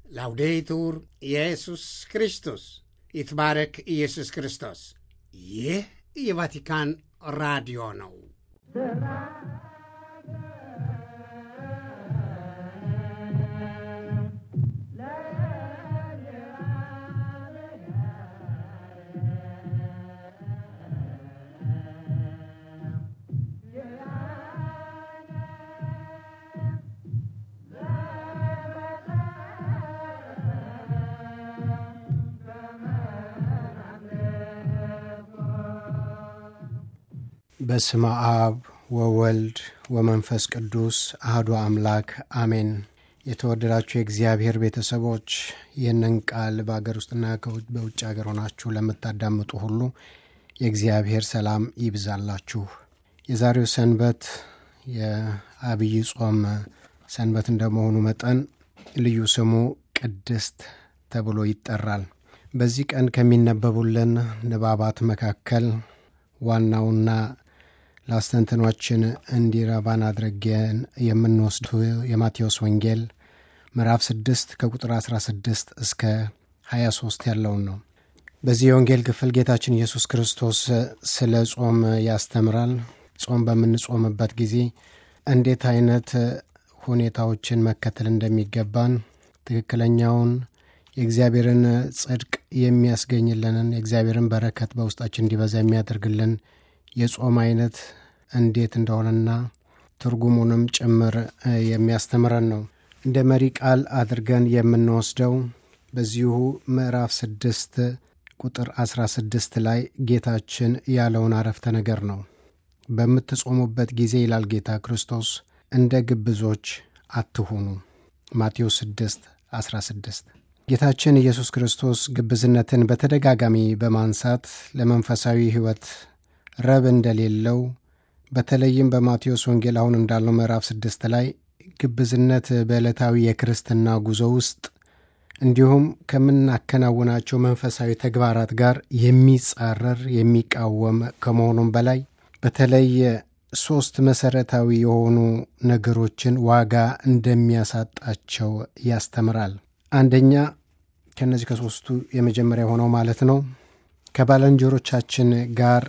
ላውዴቱር ኢየሱስ ክርስቶስ ይትባረክ ኢየሱስ ክርስቶስ። ይህ የቫቲካን ራዲዮ ነው። በስመ አብ ወወልድ ወመንፈስ ቅዱስ አህዶ አምላክ አሜን። የተወደዳችሁ የእግዚአብሔር ቤተሰቦች ይህንን ቃል በአገር ውስጥና በውጭ ሀገር ሆናችሁ ለምታዳምጡ ሁሉ የእግዚአብሔር ሰላም ይብዛላችሁ። የዛሬው ሰንበት የአብይ ጾም ሰንበት እንደመሆኑ መጠን ልዩ ስሙ ቅድስት ተብሎ ይጠራል። በዚህ ቀን ከሚነበቡልን ንባባት መካከል ዋናውና ለአስተንትኗችን እንዲረባን አድርገን የምንወስዱ የማቴዎስ ወንጌል ምዕራፍ 6 ከቁጥር 16 እስከ 23 ያለውን ነው። በዚህ የወንጌል ክፍል ጌታችን ኢየሱስ ክርስቶስ ስለ ጾም ያስተምራል። ጾም በምንጾምበት ጊዜ እንዴት አይነት ሁኔታዎችን መከተል እንደሚገባን ትክክለኛውን የእግዚአብሔርን ጽድቅ የሚያስገኝልንን የእግዚአብሔርን በረከት በውስጣችን እንዲበዛ የሚያደርግልን የጾም አይነት እንዴት እንደሆነና ትርጉሙንም ጭምር የሚያስተምረን ነው። እንደ መሪ ቃል አድርገን የምንወስደው በዚሁ ምዕራፍ ስድስት ቁጥር 16 ላይ ጌታችን ያለውን አረፍተ ነገር ነው። በምትጾሙበት ጊዜ ይላል ጌታ ክርስቶስ እንደ ግብዞች አትሁኑ። ማቴዎስ 6 16 ጌታችን ኢየሱስ ክርስቶስ ግብዝነትን በተደጋጋሚ በማንሳት ለመንፈሳዊ ሕይወት ረብ እንደሌለው በተለይም በማቴዎስ ወንጌል አሁን እንዳለው ምዕራፍ ስድስት ላይ ግብዝነት በዕለታዊ የክርስትና ጉዞ ውስጥ እንዲሁም ከምናከናውናቸው መንፈሳዊ ተግባራት ጋር የሚጻረር የሚቃወም ከመሆኑም በላይ በተለይ ሶስት መሰረታዊ የሆኑ ነገሮችን ዋጋ እንደሚያሳጣቸው ያስተምራል። አንደኛ ከእነዚህ ከሶስቱ የመጀመሪያ የሆነው ማለት ነው ከባልንጀሮቻችን ጋር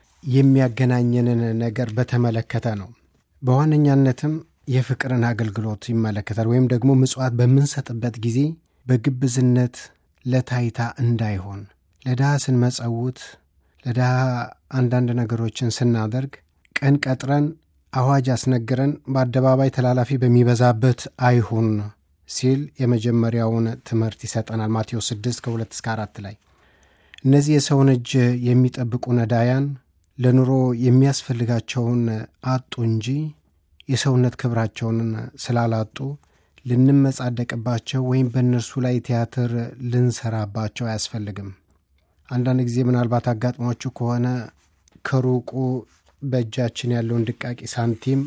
የሚያገናኘንን ነገር በተመለከተ ነው። በዋነኛነትም የፍቅርን አገልግሎት ይመለከታል። ወይም ደግሞ ምጽዋት በምንሰጥበት ጊዜ በግብዝነት ለታይታ እንዳይሆን ለድሃ ስንመጸውት፣ ለድሃ አንዳንድ ነገሮችን ስናደርግ ቀን ቀጥረን አዋጅ አስነግረን በአደባባይ ተላላፊ በሚበዛበት አይሁን ሲል የመጀመሪያውን ትምህርት ይሰጠናል። ማቴዎስ 6 ከ2 እስከ 4 ላይ እነዚህ የሰውን እጅ የሚጠብቁ ነዳያን ለኑሮ የሚያስፈልጋቸውን አጡ እንጂ የሰውነት ክብራቸውን ስላላጡ ልንመጻደቅባቸው ወይም በእነርሱ ላይ ቲያትር ልንሰራባቸው አያስፈልግም። አንዳንድ ጊዜ ምናልባት አጋጥሟችሁ ከሆነ ከሩቁ በእጃችን ያለውን ድቃቂ ሳንቲም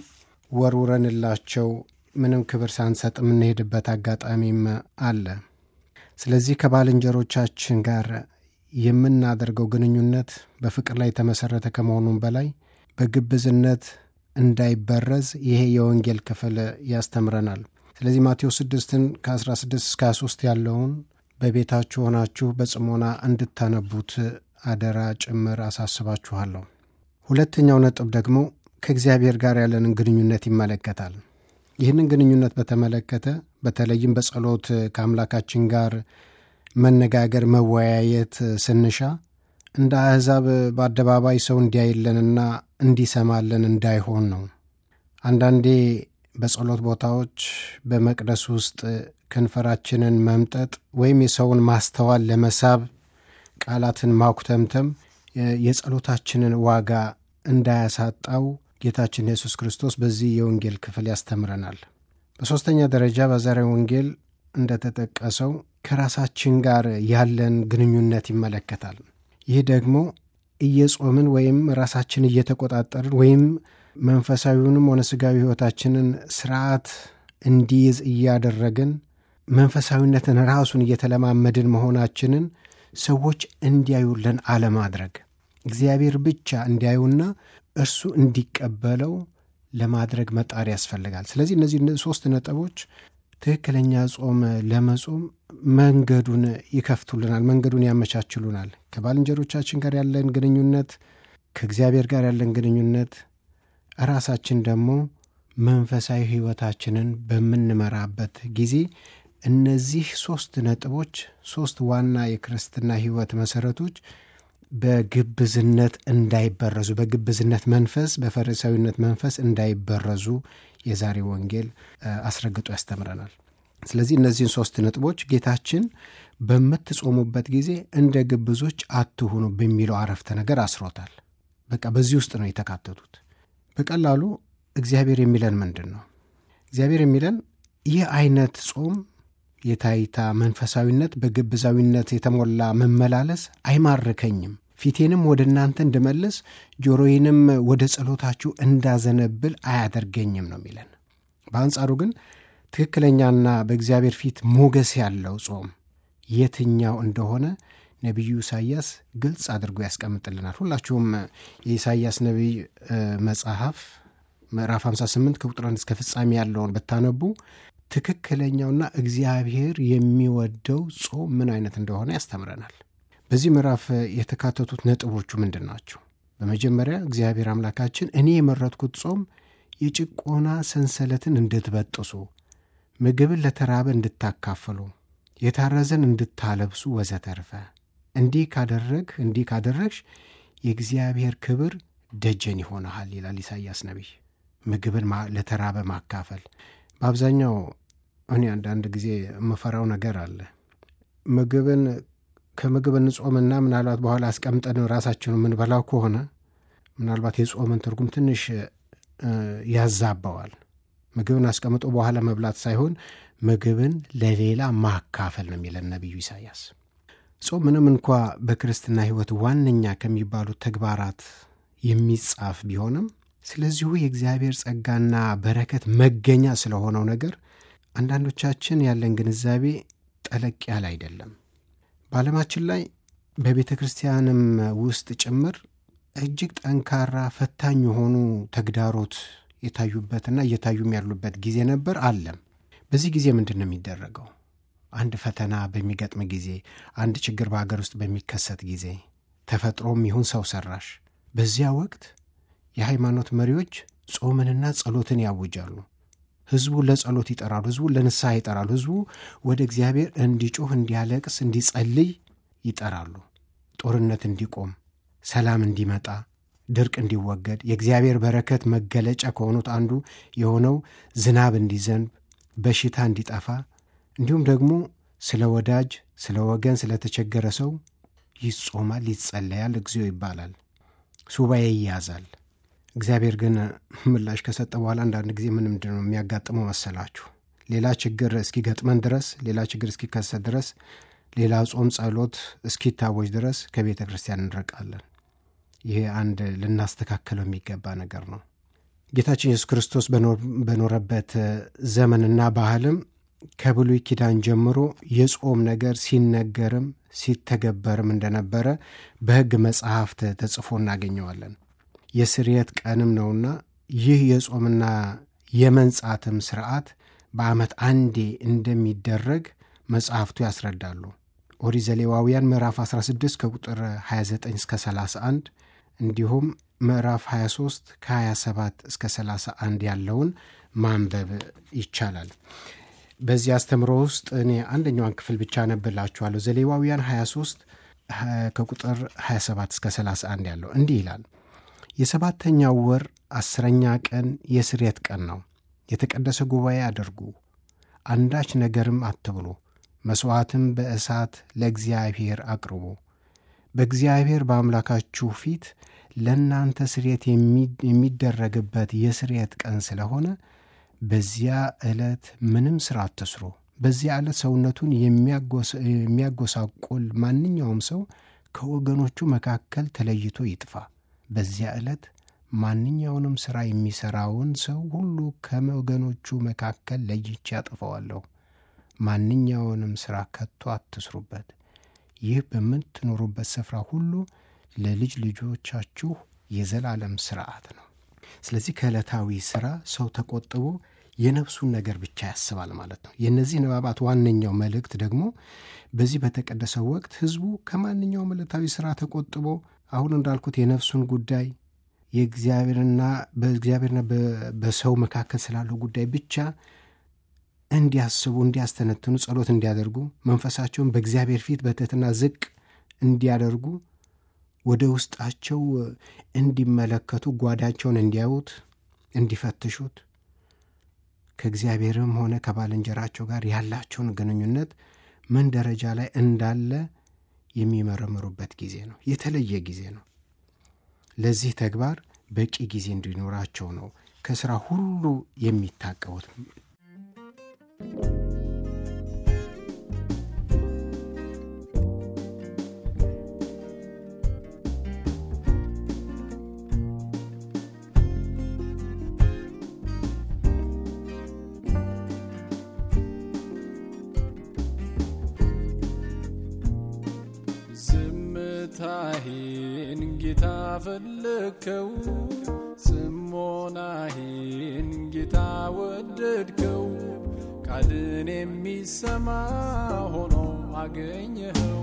ወርውረንላቸው ምንም ክብር ሳንሰጥ የምንሄድበት አጋጣሚም አለ። ስለዚህ ከባልንጀሮቻችን ጋር የምናደርገው ግንኙነት በፍቅር ላይ የተመሠረተ ከመሆኑም በላይ በግብዝነት እንዳይበረዝ ይሄ የወንጌል ክፍል ያስተምረናል። ስለዚህ ማቴዎስ 6ን ከ16 እስከ 23 ያለውን በቤታችሁ ሆናችሁ በጽሞና እንድታነቡት አደራ ጭምር አሳስባችኋለሁ። ሁለተኛው ነጥብ ደግሞ ከእግዚአብሔር ጋር ያለንን ግንኙነት ይመለከታል። ይህንን ግንኙነት በተመለከተ በተለይም በጸሎት ከአምላካችን ጋር መነጋገር፣ መወያየት ስንሻ እንደ አሕዛብ በአደባባይ ሰው እንዲያይለንና እንዲሰማለን እንዳይሆን ነው። አንዳንዴ በጸሎት ቦታዎች በመቅደስ ውስጥ ከንፈራችንን መምጠጥ ወይም የሰውን ማስተዋል ለመሳብ ቃላትን ማኩተምተም የጸሎታችንን ዋጋ እንዳያሳጣው ጌታችን ኢየሱስ ክርስቶስ በዚህ የወንጌል ክፍል ያስተምረናል። በሦስተኛ ደረጃ በዛሬው ወንጌል እንደተጠቀሰው ከራሳችን ጋር ያለን ግንኙነት ይመለከታል። ይህ ደግሞ እየጾምን ወይም ራሳችን እየተቆጣጠርን ወይም መንፈሳዊውንም ሆነ ሥጋዊ ሕይወታችንን ስርዓት እንዲይዝ እያደረግን መንፈሳዊነትን ራሱን እየተለማመድን መሆናችንን ሰዎች እንዲያዩልን አለማድረግ እግዚአብሔር ብቻ እንዲያዩና እርሱ እንዲቀበለው ለማድረግ መጣር ያስፈልጋል። ስለዚህ እነዚህ ሶስት ነጥቦች ትክክለኛ ጾም ለመጾም መንገዱን ይከፍቱልናል፣ መንገዱን ያመቻችሉናል። ከባልንጀሮቻችን ጋር ያለን ግንኙነት፣ ከእግዚአብሔር ጋር ያለን ግንኙነት፣ ራሳችን ደግሞ መንፈሳዊ ሕይወታችንን በምንመራበት ጊዜ እነዚህ ሶስት ነጥቦች ሶስት ዋና የክርስትና ሕይወት መሰረቶች በግብዝነት እንዳይበረዙ በግብዝነት መንፈስ በፈሪሳዊነት መንፈስ እንዳይበረዙ የዛሬ ወንጌል አስረግጦ ያስተምረናል። ስለዚህ እነዚህን ሶስት ነጥቦች ጌታችን በምትጾሙበት ጊዜ እንደ ግብዞች አትሁኑ በሚለው አረፍተ ነገር አስሮታል። በቃ በዚህ ውስጥ ነው የተካተቱት። በቀላሉ እግዚአብሔር የሚለን ምንድን ነው? እግዚአብሔር የሚለን ይህ አይነት ጾም የታይታ መንፈሳዊነት በግብዛዊነት የተሞላ መመላለስ አይማርከኝም፣ ፊቴንም ወደ እናንተ እንድመልስ ጆሮዬንም ወደ ጸሎታችሁ እንዳዘነብል አያደርገኝም ነው የሚለን። በአንጻሩ ግን ትክክለኛና በእግዚአብሔር ፊት ሞገስ ያለው ጾም የትኛው እንደሆነ ነቢዩ ኢሳይያስ ግልጽ አድርጎ ያስቀምጥልናል። ሁላችሁም የኢሳይያስ ነቢይ መጽሐፍ ምዕራፍ 58 ከቁጥር አንድ እስከ ፍጻሜ ያለውን ብታነቡ ትክክለኛውና እግዚአብሔር የሚወደው ጾም ምን አይነት እንደሆነ ያስተምረናል። በዚህ ምዕራፍ የተካተቱት ነጥቦቹ ምንድን ናቸው? በመጀመሪያ እግዚአብሔር አምላካችን እኔ የመረጥኩት ጾም የጭቆና ሰንሰለትን እንድትበጥሱ፣ ምግብን ለተራበ እንድታካፍሉ፣ የታረዘን እንድታለብሱ ወዘተርፈ እንዲህ ካደረግ እንዲህ ካደረግሽ የእግዚአብሔር ክብር ደጀን ይሆንሃል ይላል ኢሳይያስ ነቢይ። ምግብን ለተራበ ማካፈል በአብዛኛው እኔ አንዳንድ ጊዜ የምፈራው ነገር አለ። ምግብን ከምግብ እንጾምና ምናልባት በኋላ አስቀምጠን ራሳችን የምንበላው ከሆነ ምናልባት የጾምን ትርጉም ትንሽ ያዛባዋል። ምግብን አስቀምጦ በኋላ መብላት ሳይሆን ምግብን ለሌላ ማካፈል ነው የሚለን ነቢዩ ኢሳያስ። ጾም ምንም እንኳ በክርስትና ሕይወት ዋነኛ ከሚባሉት ተግባራት የሚጻፍ ቢሆንም ስለዚሁ የእግዚአብሔር ጸጋና በረከት መገኛ ስለሆነው ነገር አንዳንዶቻችን ያለን ግንዛቤ ጠለቅ ያለ አይደለም። በዓለማችን ላይ በቤተ ክርስቲያንም ውስጥ ጭምር እጅግ ጠንካራ ፈታኝ የሆኑ ተግዳሮት የታዩበትና እየታዩም ያሉበት ጊዜ ነበር፣ አለም። በዚህ ጊዜ ምንድን ነው የሚደረገው? አንድ ፈተና በሚገጥም ጊዜ፣ አንድ ችግር በሀገር ውስጥ በሚከሰት ጊዜ፣ ተፈጥሮም ይሁን ሰው ሰራሽ፣ በዚያ ወቅት የሃይማኖት መሪዎች ጾምንና ጸሎትን ያውጃሉ። ህዝቡ ለጸሎት ይጠራሉ። ህዝቡ ለንስሐ ይጠራሉ። ህዝቡ ወደ እግዚአብሔር እንዲጮህ፣ እንዲያለቅስ፣ እንዲጸልይ ይጠራሉ። ጦርነት እንዲቆም፣ ሰላም እንዲመጣ፣ ድርቅ እንዲወገድ፣ የእግዚአብሔር በረከት መገለጫ ከሆኑት አንዱ የሆነው ዝናብ እንዲዘንብ፣ በሽታ እንዲጠፋ፣ እንዲሁም ደግሞ ስለ ወዳጅ፣ ስለ ወገን፣ ስለተቸገረ ሰው ይጾማል፣ ይጸለያል፣ እግዚኦ ይባላል፣ ሱባኤ ይያዛል። እግዚአብሔር ግን ምላሽ ከሰጠ በኋላ አንዳንድ ጊዜ ምን ምንድን ነው የሚያጋጥመው መሰላችሁ? ሌላ ችግር እስኪገጥመን ድረስ ሌላ ችግር እስኪከሰት ድረስ ሌላ ጾም ጸሎት እስኪታወጅ ድረስ ከቤተ ክርስቲያን እንርቃለን። ይሄ አንድ ልናስተካከለው የሚገባ ነገር ነው። ጌታችን ኢየሱስ ክርስቶስ በኖረበት ዘመንና ባህልም ከብሉይ ኪዳን ጀምሮ የጾም ነገር ሲነገርም ሲተገበርም እንደነበረ በሕግ መጽሐፍት ተጽፎ እናገኘዋለን። የስርየት ቀንም ነውና ይህ የጾምና የመንጻትም ስርዓት በዓመት አንዴ እንደሚደረግ መጽሐፍቱ ያስረዳሉ። ኦሪት ዘሌዋውያን ምዕራፍ 16 ከቁጥር 29 እስከ 31 እንዲሁም ምዕራፍ 23 ከ27 እስከ 31 ያለውን ማንበብ ይቻላል። በዚህ አስተምሮ ውስጥ እኔ አንደኛዋን ክፍል ብቻ አነብላችኋለሁ። ዘሌዋውያን 23 ከቁጥር 27 እስከ 31 ያለው እንዲህ ይላል የሰባተኛው ወር አስረኛ ቀን የስርየት ቀን ነው። የተቀደሰ ጉባኤ አድርጉ፣ አንዳች ነገርም አትብሉ፣ መሥዋዕትም በእሳት ለእግዚአብሔር አቅርቡ። በእግዚአብሔር በአምላካችሁ ፊት ለእናንተ ስርየት የሚደረግበት የስርየት ቀን ስለሆነ በዚያ ዕለት ምንም ሥራ አትስሩ። በዚያ ዕለት ሰውነቱን የሚያጎሳቁል ማንኛውም ሰው ከወገኖቹ መካከል ተለይቶ ይጥፋ። በዚያ ዕለት ማንኛውንም ሥራ የሚሠራውን ሰው ሁሉ ከወገኖቹ መካከል ለይቼ አጥፈዋለሁ። ማንኛውንም ሥራ ከቶ አትስሩበት። ይህ በምትኖሩበት ስፍራ ሁሉ ለልጅ ልጆቻችሁ የዘላለም ሥርዓት ነው። ስለዚህ ከዕለታዊ ሥራ ሰው ተቆጥቦ የነፍሱን ነገር ብቻ ያስባል ማለት ነው። የእነዚህ ንባባት ዋነኛው መልእክት ደግሞ በዚህ በተቀደሰው ወቅት ሕዝቡ ከማንኛውም ዕለታዊ ሥራ ተቆጥቦ አሁን እንዳልኩት የነፍሱን ጉዳይ የእግዚአብሔርና በእግዚአብሔርና በሰው መካከል ስላለው ጉዳይ ብቻ እንዲያስቡ፣ እንዲያስተነትኑ፣ ጸሎት እንዲያደርጉ፣ መንፈሳቸውን በእግዚአብሔር ፊት በትሕትና ዝቅ እንዲያደርጉ፣ ወደ ውስጣቸው እንዲመለከቱ፣ ጓዳቸውን እንዲያዩት፣ እንዲፈትሹት ከእግዚአብሔርም ሆነ ከባልንጀራቸው ጋር ያላቸውን ግንኙነት ምን ደረጃ ላይ እንዳለ የሚመረምሩበት ጊዜ ነው። የተለየ ጊዜ ነው። ለዚህ ተግባር በቂ ጊዜ እንዲኖራቸው ነው ከሥራ ሁሉ የሚታቀቡት። ዝምታዬን ጌታ ፈለግከው፣ ጽሞናዬን ጌታ ወደድከው፣ ቃልን የሚሰማ ሆኖ አገኘኸው።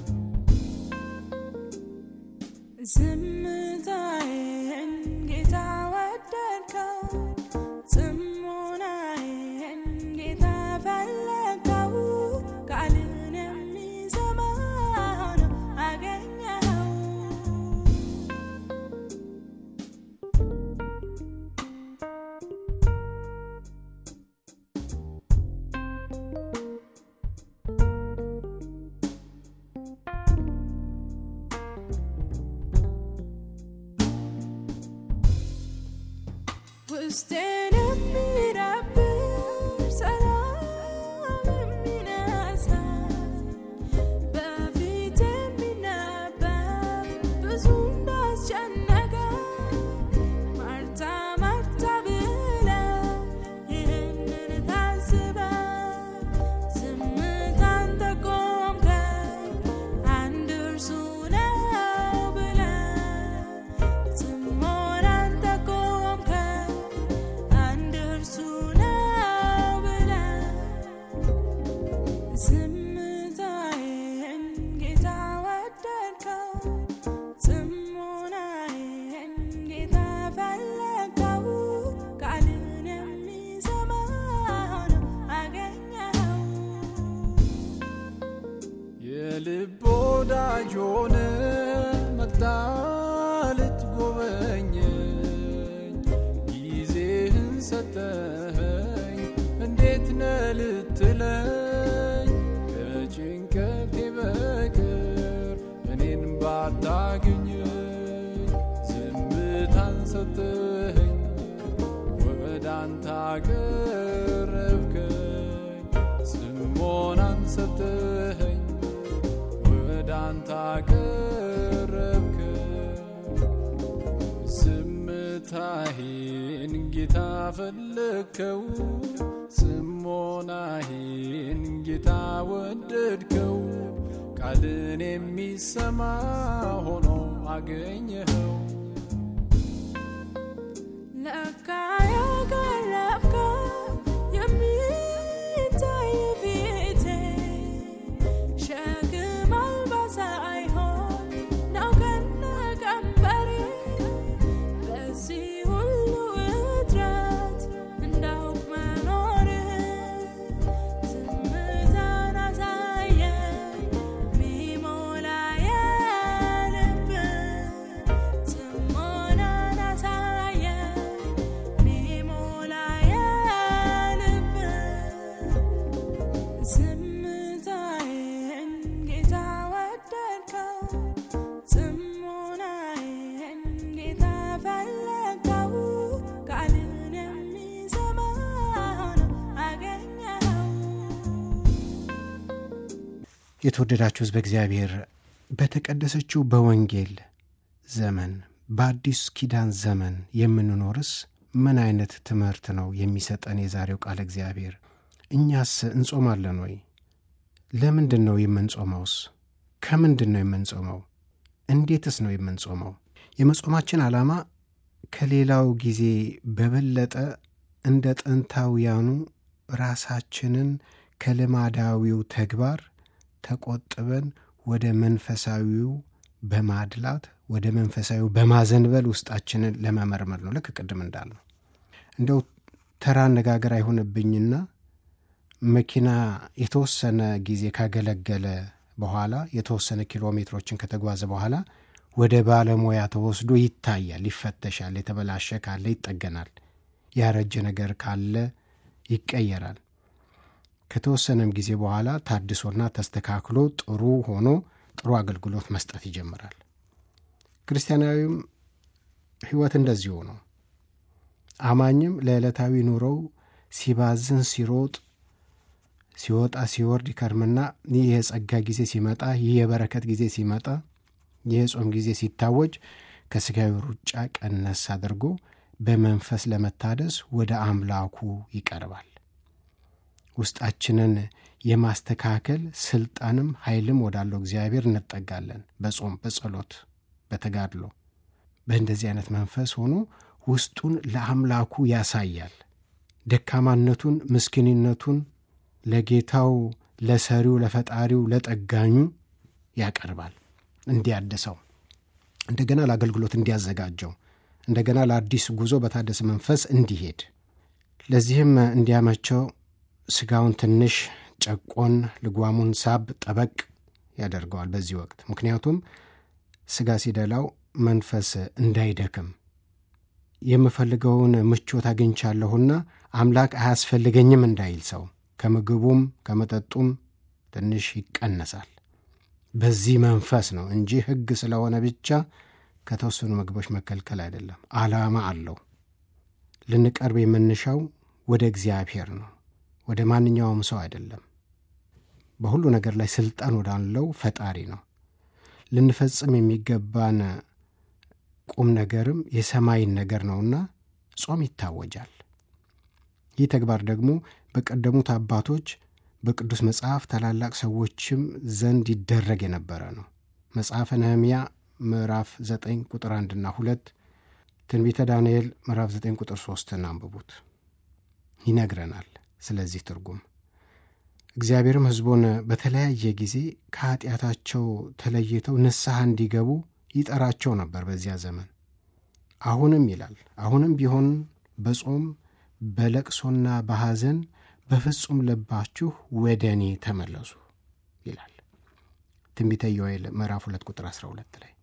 ዝምታዬን ጌታ ወደድከው፣ ጽሞናዬን ጌታ ፈለግከው፣ ቃልን የሚሰማ ሆኖ አገኘኸው። ውስጤን የሚረብሽ ሰላም የሚነሳ በፊት የሚነበብ ብዙ እንዳስጨነቀ ማርታ ማርታ ብለህ ይህንን ታስበህ ዝምታን ተቆምከኝ አንድ እርሱ ነው ብለህ ጽሞናን ተቆምከኝ አንድ እርሱ ነው ብለህ ዝምታዬን ጌታ ወደድከው፣ ጽሞናዬን ጌታ ፈለግከው፣ ቃልን የሚሰማ ሆኖ አገኘኸው። የልብ ወዳጅ ሆነ መጣ ልትጎበኘኝ ጊዜህን ሰጠኸኝ እንዴት ነህ ልትለኝ ከጭንቀቴ በቀር እኔን ባታገኘኝ ዝምታን ሰጠኸኝ ወደ አንተ አቀረብከኝ ጽሞናን ሰጠኸኝ ወደ አንተ አቀረብከኝ ዝምታዬን ጌታ ፈለግከው፣ ጽሞናዬን ጌታ ወደድከው፣ ቃልን የሚሰማ ሆኖ አገኘኸው። ለካ ያቀረብከው የሚታይ ፊቴ ሸክም አልባ ሳይሆን ነው ከነ ቀንበሬ በዚህ ሁሉ እጥረት እንዳውቅ መኖርህን ዝምታን አሳየኝ ሚሞላ የልብን ጽሞናን አሳየኝ ሚሞላ የልብን ዝምታዬን ጌታ ወደድከው፣ ጽሞናዬን ጌታ ፈለግከው፣ ቃልን የሚሰማ ሆኖ አገኘኸው። የተወደዳችሁ ሕዝበ እግዚአብሔር በተቀደሰችው በወንጌል ዘመን በአዲስ ኪዳን ዘመን የምንኖርስ ምን አይነት ትምህርት ነው የሚሰጠን የዛሬው ቃል እግዚአብሔር? እኛስ እንጾማለን ወይ? ለምንድን ነው የምንጾመውስ? ከምንድን ነው የምንጾመው? እንዴትስ ነው የምንጾመው? የመጾማችን ዓላማ ከሌላው ጊዜ በበለጠ እንደ ጥንታውያኑ ራሳችንን ከልማዳዊው ተግባር ተቆጥበን ወደ መንፈሳዊው በማድላት ወደ መንፈሳዊው በማዘንበል ውስጣችንን ለመመርመር ነው። ልክ ቅድም እንዳልነው እንደው ተራ አነጋገር አይሆንብኝና መኪና የተወሰነ ጊዜ ካገለገለ በኋላ የተወሰነ ኪሎ ሜትሮችን ከተጓዘ በኋላ ወደ ባለሙያ ተወስዶ ይታያል፣ ይፈተሻል። የተበላሸ ካለ ይጠገናል፣ ያረጀ ነገር ካለ ይቀየራል። ከተወሰነም ጊዜ በኋላ ታድሶና ተስተካክሎ ጥሩ ሆኖ ጥሩ አገልግሎት መስጠት ይጀምራል። ክርስቲያናዊም ሕይወት እንደዚሁ ነው። አማኝም ለዕለታዊ ኑሮው ሲባዝን ሲሮጥ ሲወጣ ሲወርድ ይከርምና ይህ የጸጋ ጊዜ ሲመጣ፣ ይህ የበረከት ጊዜ ሲመጣ፣ ይህ የጾም ጊዜ ሲታወጅ ከሥጋዊ ሩጫ ቀነስ አድርጎ በመንፈስ ለመታደስ ወደ አምላኩ ይቀርባል። ውስጣችንን የማስተካከል ስልጣንም ኃይልም ወዳለው እግዚአብሔር እንጠጋለን። በጾም በጸሎት በተጋድሎ በእንደዚህ አይነት መንፈስ ሆኖ ውስጡን ለአምላኩ ያሳያል። ደካማነቱን፣ ምስኪንነቱን ለጌታው ለሰሪው፣ ለፈጣሪው፣ ለጠጋኙ ያቀርባል። እንዲያድሰው እንደገና ለአገልግሎት እንዲያዘጋጀው እንደገና ለአዲስ ጉዞ በታደሰ መንፈስ እንዲሄድ ለዚህም እንዲያመቸው ስጋውን ትንሽ ጨቆን፣ ልጓሙን ሳብ ጠበቅ ያደርገዋል በዚህ ወቅት። ምክንያቱም ስጋ ሲደላው መንፈስ እንዳይደክም የምፈልገውን ምቾት አግኝቻለሁና አምላክ አያስፈልገኝም እንዳይል ሰው ከምግቡም ከመጠጡም ትንሽ ይቀነሳል። በዚህ መንፈስ ነው እንጂ ሕግ ስለሆነ ብቻ ከተወሰኑ ምግቦች መከልከል አይደለም። ዓላማ አለው። ልንቀርብ የምንሻው ወደ እግዚአብሔር ነው፣ ወደ ማንኛውም ሰው አይደለም። በሁሉ ነገር ላይ ስልጣን ወዳለው ፈጣሪ ነው። ልንፈጽም የሚገባን ቁም ነገርም የሰማይን ነገር ነውና ጾም ይታወጃል። ይህ ተግባር ደግሞ በቀደሙት አባቶች በቅዱስ መጽሐፍ ታላላቅ ሰዎችም ዘንድ ይደረግ የነበረ ነው። መጽሐፈ ነህምያ ምዕራፍ 9 ቁጥር 1ና 2፣ ትንቢተ ዳንኤል ምዕራፍ 9 ቁጥር 3ን አንብቡት ይነግረናል። ስለዚህ ትርጉም እግዚአብሔርም ሕዝቡን በተለያየ ጊዜ ከኀጢአታቸው ተለይተው ንስሐ እንዲገቡ ይጠራቸው ነበር በዚያ ዘመን። አሁንም ይላል አሁንም ቢሆን በጾም በለቅሶና በሐዘን በፍጹም ልባችሁ ወደ እኔ ተመለሱ ይላል ትንቢተ ዮኤል ምዕራፍ 2 ቁጥር 12 ላይ።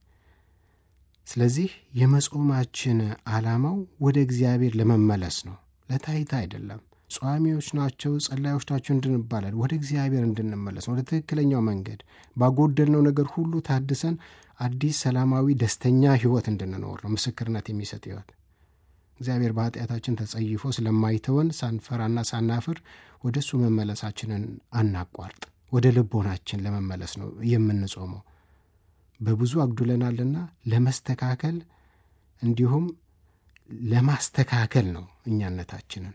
ስለዚህ የመጾማችን ዓላማው ወደ እግዚአብሔር ለመመለስ ነው፣ ለታይታ አይደለም። ጿሚዎች ናቸው፣ ጸላዮች ናቸው እንድንባላል፣ ወደ እግዚአብሔር እንድንመለስ ነው፣ ወደ ትክክለኛው መንገድ ባጎደልነው ነገር ሁሉ ታድሰን አዲስ ሰላማዊ ደስተኛ ሕይወት እንድንኖር ነው። ምስክርነት የሚሰጥ ሕይወት እግዚአብሔር በኃጢአታችን ተጸይፎ ስለማይተወን ሳንፈራና ሳናፍር ወደ እሱ መመለሳችንን አናቋርጥ። ወደ ልቦናችን ለመመለስ ነው የምንጾመው። በብዙ አጉድለናልና ለመስተካከል እንዲሁም ለማስተካከል ነው እኛነታችንን።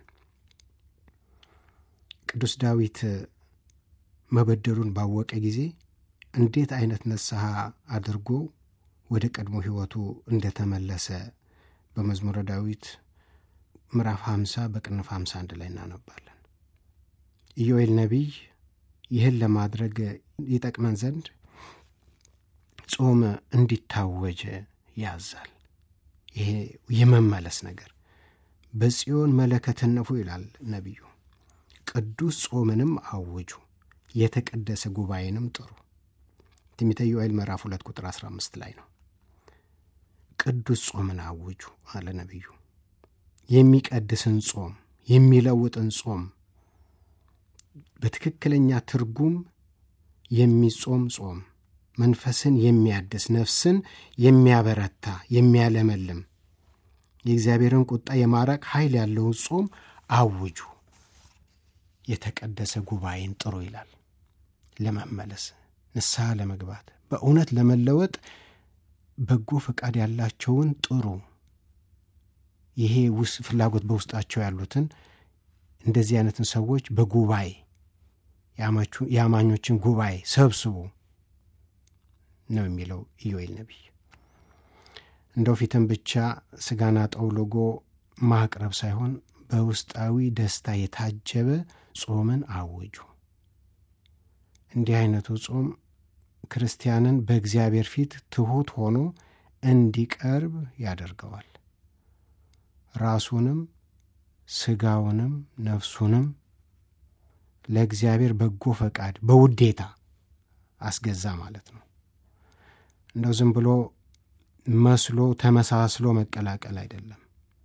ቅዱስ ዳዊት መበደሉን ባወቀ ጊዜ እንዴት አይነት ንስሐ አድርጎ ወደ ቀድሞ ሕይወቱ እንደተመለሰ በመዝሙረ ዳዊት ምዕራፍ 50 በቅንፍ 51 ላይ እናነባለን። ኢዮኤል ነቢይ ይህን ለማድረግ ይጠቅመን ዘንድ ጾም እንዲታወጅ ያዛል። ይሄ የመመለስ ነገር በጽዮን መለከትን ንፉ ይላል ነቢዩ። ቅዱስ ጾምንም አውጁ፣ የተቀደሰ ጉባኤንም ጥሩ። ትንቢተ ዮኤል ምዕራፍ 2 ቁጥር 15 ላይ ነው። ቅዱስ ጾምን አውጁ አለ ነቢዩ። የሚቀድስን ጾም፣ የሚለውጥን ጾም፣ በትክክለኛ ትርጉም የሚጾም ጾም፣ መንፈስን የሚያድስ ነፍስን የሚያበረታ የሚያለመልም የእግዚአብሔርን ቁጣ የማራቅ ኃይል ያለውን ጾም አውጁ፣ የተቀደሰ ጉባኤን ጥሩ ይላል። ለመመለስ ንስሐ ለመግባት በእውነት ለመለወጥ በጎ ፈቃድ ያላቸውን ጥሩ። ይሄ ውስጥ ፍላጎት በውስጣቸው ያሉትን እንደዚህ አይነትን ሰዎች በጉባኤ የአማኞችን ጉባኤ ሰብስቡ ነው የሚለው ኢዮኤል ነቢይ። እንደው ፊትን ብቻ ስጋና ጠውልጎ ማቅረብ ሳይሆን በውስጣዊ ደስታ የታጀበ ጾምን አውጁ። እንዲህ አይነቱ ጾም ክርስቲያንን በእግዚአብሔር ፊት ትሑት ሆኖ እንዲቀርብ ያደርገዋል። ራሱንም ስጋውንም ነፍሱንም ለእግዚአብሔር በጎ ፈቃድ በውዴታ አስገዛ ማለት ነው። እንደው ዝም ብሎ መስሎ ተመሳስሎ መቀላቀል አይደለም።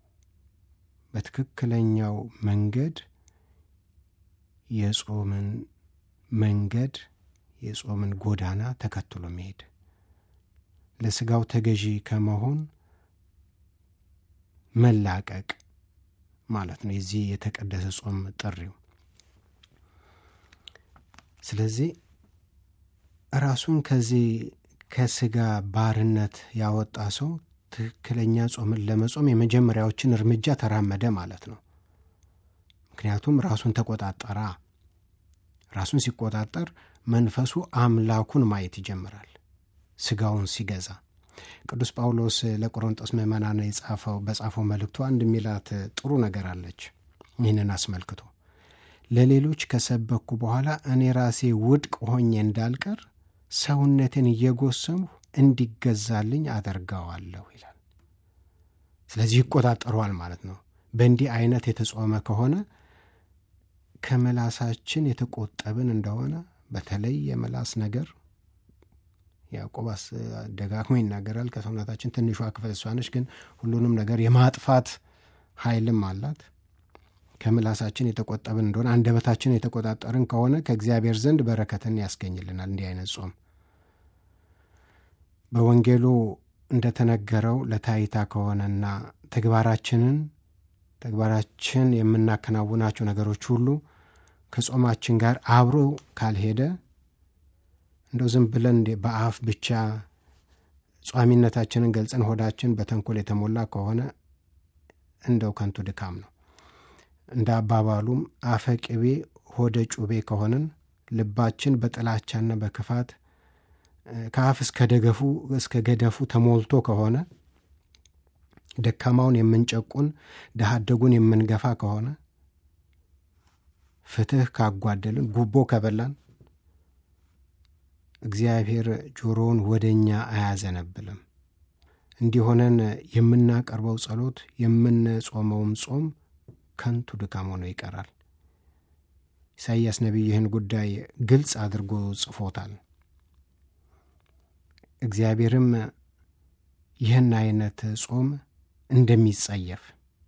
በትክክለኛው መንገድ የጾምን መንገድ የጾምን ጎዳና ተከትሎ መሄድ ለስጋው ተገዢ ከመሆን መላቀቅ ማለት ነው የዚህ የተቀደሰ ጾም ጥሪው። ስለዚህ ራሱን ከዚህ ከስጋ ባርነት ያወጣ ሰው ትክክለኛ ጾምን ለመጾም የመጀመሪያዎችን እርምጃ ተራመደ ማለት ነው። ምክንያቱም ራሱን ተቆጣጠራ። ራሱን ሲቆጣጠር መንፈሱ አምላኩን ማየት ይጀምራል፣ ስጋውን ሲገዛ። ቅዱስ ጳውሎስ ለቆሮንጦስ ምዕመናን የጻፈው በጻፈው መልእክቱ አንድ የሚላት ጥሩ ነገር አለች። ይህንን አስመልክቶ ለሌሎች ከሰበኩ በኋላ እኔ ራሴ ውድቅ ሆኜ እንዳልቀር ሰውነትን እየጎሰምሁ እንዲገዛልኝ አደርገዋለሁ ይላል። ስለዚህ ይቆጣጠረዋል ማለት ነው። በእንዲህ አይነት የተጾመ ከሆነ ከምላሳችን የተቆጠብን እንደሆነ በተለይ የምላስ ነገር ያዕቆብ ደጋግሞ ይናገራል። ከሰውነታችን ትንሿ ክፍል እሷ ነች፣ ግን ሁሉንም ነገር የማጥፋት ኃይልም አላት። ከምላሳችን የተቆጠብን እንደሆነ አንደበታችን የተቆጣጠርን ከሆነ ከእግዚአብሔር ዘንድ በረከትን ያስገኝልናል። እንዲህ አይነት ጾም በወንጌሉ እንደተነገረው ለታይታ ከሆነና ተግባራችንን ተግባራችን የምናከናውናቸው ነገሮች ሁሉ ከጾማችን ጋር አብሮ ካልሄደ እንደው ዝም ብለን በአፍ ብቻ ጿሚነታችንን ገልጸን ሆዳችን በተንኮል የተሞላ ከሆነ እንደው ከንቱ ድካም ነው። እንደ አባባሉም አፈ ቅቤ ሆደ ጩቤ ከሆንን ልባችን በጥላቻና በክፋት ከአፍ እስከ ደገፉ እስከ ገደፉ ተሞልቶ ከሆነ ደካማውን የምንጨቁን ድሃ አደጉን የምንገፋ ከሆነ ፍትሕ ካጓደልን ጉቦ ከበላን እግዚአብሔር ጆሮውን ወደ እኛ አያዘነብልም። እንዲሆነን የምናቀርበው ጸሎት የምንጾመውም ጾም ከንቱ ድካም ሆኖ ይቀራል። ኢሳይያስ ነቢይ ይህን ጉዳይ ግልጽ አድርጎ ጽፎታል። እግዚአብሔርም ይህን አይነት ጾም እንደሚጸየፍ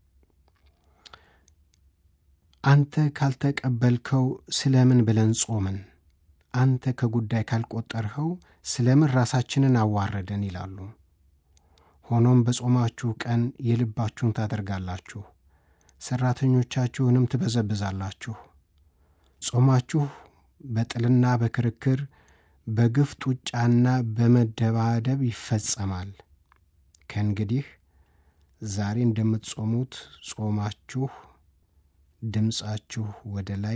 አንተ ካልተቀበልከው ስለምን ብለን ጾምን? አንተ ከጉዳይ ካልቆጠርኸው ስለምን ራሳችንን አዋረደን ይላሉ። ሆኖም በጾማችሁ ቀን የልባችሁን ታደርጋላችሁ፣ ሠራተኞቻችሁንም ትበዘብዛላችሁ። ጾማችሁ በጥልና በክርክር በግፍ ጡጫና በመደባደብ ይፈጸማል። ከእንግዲህ ዛሬ እንደምትጾሙት ጾማችሁ ድምፃችሁ ወደ ላይ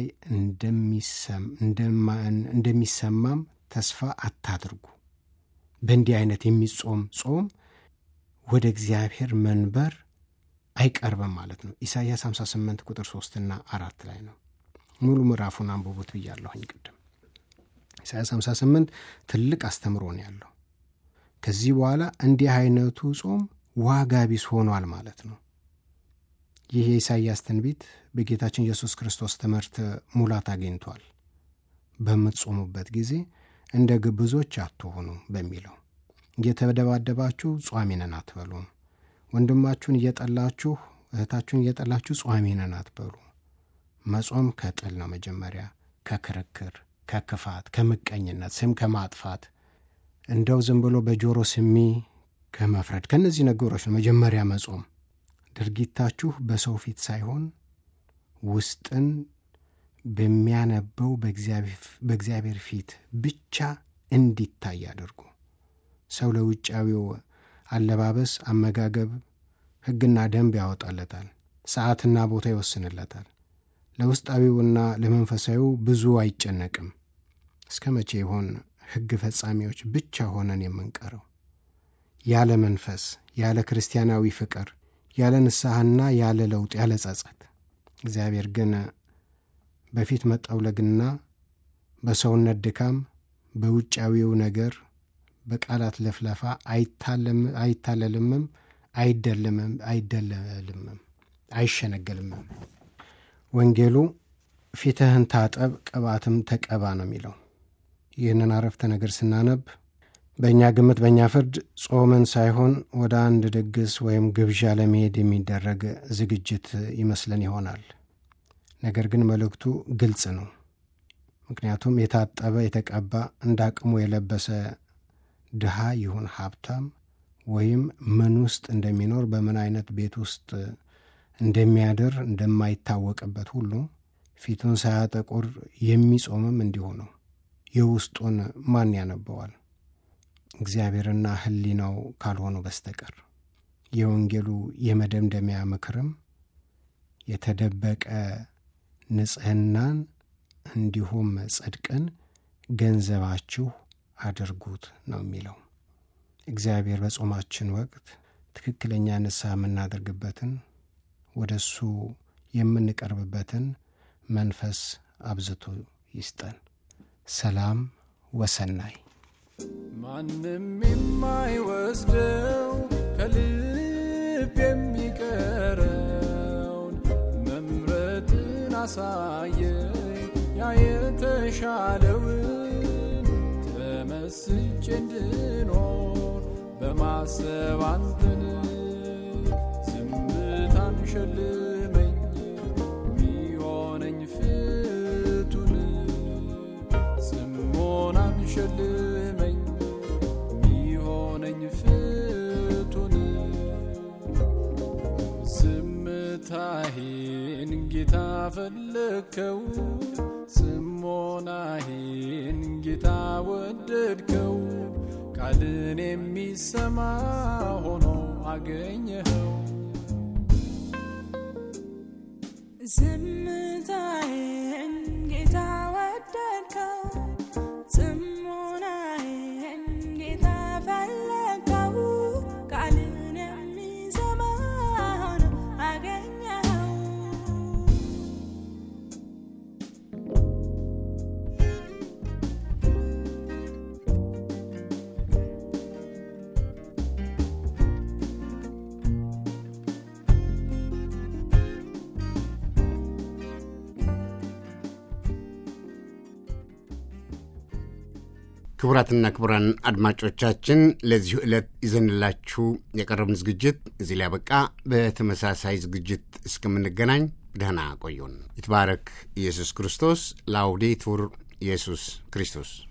እንደሚሰማም ተስፋ አታድርጉ። በእንዲህ አይነት የሚጾም ጾም ወደ እግዚአብሔር መንበር አይቀርብም ማለት ነው። ኢሳይያስ 58 ቁጥር 3ና አራት ላይ ነው። ሙሉ ምዕራፉን አንብቡት ብያለሁኝ ቅድም። ኢሳይያስ 58 ትልቅ አስተምሮ ነው ያለው። ከዚህ በኋላ እንዲህ አይነቱ ጾም ዋጋ ቢስ ሆኗል ማለት ነው። ይህ የኢሳይያስ ትንቢት በጌታችን ኢየሱስ ክርስቶስ ትምህርት ሙላት አግኝቷል። በምትጾሙበት ጊዜ እንደ ግብዞች አትሆኑ በሚለው እየተደባደባችሁ ጿሚ ነን አትበሉ። ወንድማችሁን እየጠላችሁ እህታችሁን እየጠላችሁ ጿሚ ነን አትበሉ። መጾም ከጥል ነው መጀመሪያ፣ ከክርክር፣ ከክፋት፣ ከምቀኝነት፣ ስም ከማጥፋት እንደው ዝም ብሎ በጆሮ ስሚ ከመፍረድ ከእነዚህ ነገሮች ነው መጀመሪያ መጾም። ድርጊታችሁ በሰው ፊት ሳይሆን ውስጥን በሚያነበው በእግዚአብሔር ፊት ብቻ እንዲታይ አድርጉ። ሰው ለውጫዊው አለባበስ፣ አመጋገብ ሕግና ደንብ ያወጣለታል፣ ሰዓትና ቦታ ይወስንለታል። ለውስጣዊውና ለመንፈሳዊው ብዙ አይጨነቅም። እስከ መቼ ይሆን ሕግ ፈጻሚዎች ብቻ ሆነን የምንቀረው? ያለ መንፈስ፣ ያለ ክርስቲያናዊ ፍቅር፣ ያለ ንስሐና ያለ ለውጥ፣ ያለ ጸጸት እግዚአብሔር ግን በፊት መጠውለግና በሰውነት ድካም በውጫዊው ነገር በቃላት ለፍለፋ አይታለልምም፣ አይደለምም አይደለልምም፣ አይሸነገልምም። ወንጌሉ ፊትህን ታጠብ ቅባትም ተቀባ ነው የሚለው። ይህንን አረፍተ ነገር ስናነብ በእኛ ግምት፣ በእኛ ፍርድ ጾምን ሳይሆን ወደ አንድ ድግስ ወይም ግብዣ ለመሄድ የሚደረግ ዝግጅት ይመስለን ይሆናል። ነገር ግን መልእክቱ ግልጽ ነው። ምክንያቱም የታጠበ የተቀባ እንደ አቅሙ የለበሰ ድሃ ይሁን ሀብታም ወይም ምን ውስጥ እንደሚኖር በምን አይነት ቤት ውስጥ እንደሚያድር እንደማይታወቅበት ሁሉ ፊቱን ሳያጠቁር የሚጾምም እንዲሁ ነው። የውስጡን ማን ያነበዋል? እግዚአብሔርና ሕሊናው ካልሆኑ በስተቀር። የወንጌሉ የመደምደሚያ ምክርም የተደበቀ ንጽሕናን እንዲሁም ጽድቅን ገንዘባችሁ አድርጉት ነው የሚለው። እግዚአብሔር በጾማችን ወቅት ትክክለኛ ንስሐ የምናደርግበትን ወደ እሱ የምንቀርብበትን መንፈስ አብዝቶ ይስጠን። ሰላም ወሰናይ ማንም የማይወስደው ከልብ የሚቀረውን መምረጥን አሳየኝ ያ የተሻለውን ተመስጬ እንድኖር በማሰብ አንተን ዝምታን ሸልመኝ ሚሆነኝ ፍቱን ጽሞናን ሸልመኝ ሚሆነኝ ፍቱን ዝምታዬን ጌታ ፈለግከው ጽሞናዬን ጌታ ወደድከው ቃልን የሚሰማ ሆኖ አገኘኸው ዝምታዬን ጌታ ወደድከው፣ ጽሞናዬን ጌታ ፈለግከው፣ ቃልን የሚሰማ ሆኖ አገኘኸው። ክቡራትና ክቡራን አድማጮቻችን ለዚሁ ዕለት ይዘንላችሁ የቀረብን ዝግጅት እዚህ ላይ ያበቃ። በተመሳሳይ ዝግጅት እስከምንገናኝ ደህና ቆዩን። ይትባረክ ኢየሱስ ክርስቶስ። ላውዴቱር ኢየሱስ ክርስቶስ